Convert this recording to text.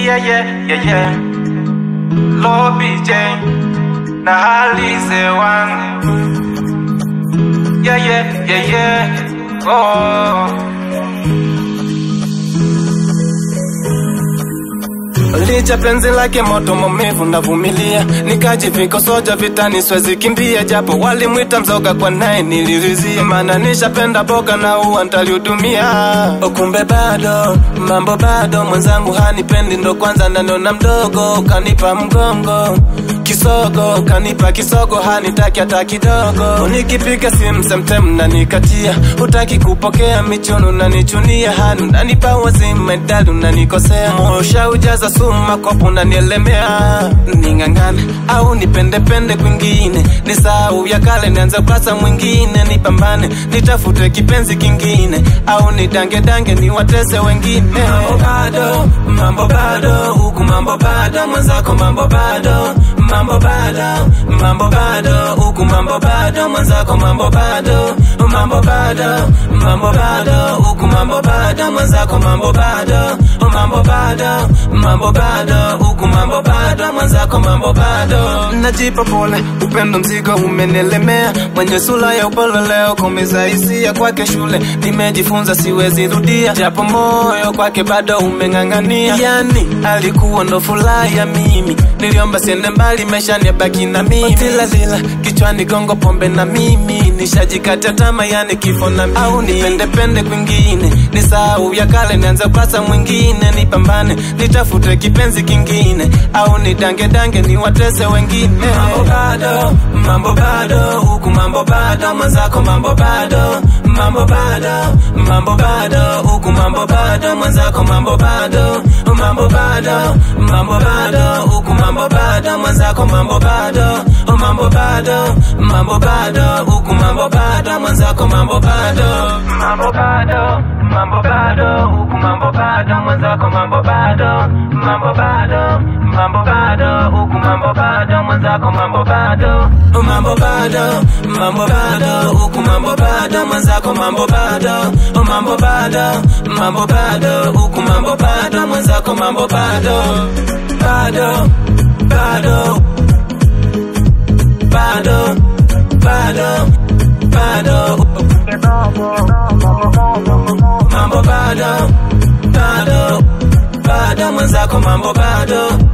yeah, yeah, yeah, yeah. Lobby J na halize wangu yeah, yeah, yeah, yeah. Oh. Licha penzi lake moto maumivu navumilia, nikajivika soja vitani siwezi kimbia, japo walimwita mzoga kwa naye nilirizia, maana nishapenda boga na uwa ntalihudumia. Kumbe bado mambo bado, mwenzangu hanipendi, ndo kwanza nanona mdogo, kanipa mgongo kisogo kanipa kisogo hanitaki hata kidogo nikipiga simu semtem nanikatia utaki kupokea michunu nanichunia hani unanipa wazimu medali unanikosea moyo ushaujaza sumu makopo unanielemea ning'ang'ane au nipendepende kwingine nisahau ya kale nianze ukurasa mwingine nipambane nitafute kipenzi kingine au nidangedange niwatese wengine mambo bado mambo bado huku mambo bado mwenzako mambo bado mambo bado mambo bado huku mambo bado mwenzako mambo bado mambo bado mambo bado huku mambo bado mwenzako mambo bado mambo bado mambo bado huku mambo bado mwenzako mambo bado najipa pole upendo mzigo umenielemea mwenye sura ya upole leo kumiza hisia kwake shule nimejifunza siwezi rudia japo moyo kwake bado umeng'ang'ania yani alikuwa ndo furaha ya mimi niliomba siende mbali maisha nibaki na mimi tilalila kichwani gongo pombe na mimi nishajikata tama yani kifo na mimi au nipendepende kwingine nisahau ya kale nianze ukurasa mwingine nipambane nitafute kipenzi kingine au nidangedange niwatese wengine mambo bado mambo bado huku mambo bado mwenzako mambo bado mambo bado mambo bado huku mambo bado mwenzako mambo bado mambo bado mambo bado huku mambo bado mwenzako mambo bado mambo bado mambo bado huku mambo bado mwenzako mambo bado mambo bado mambo bado huku mambo bado mwenzako mambo bado mambo bado mambo bado huku mambo bado mwenzako mambo bado mambo bado mambo bado huku mambo bado mwenzako mambo bado mambo bado mambo bado huku mambo bado mwenzako mambo bado bado bado bado bado bado mambo bado bado bado mwenzako mambo bado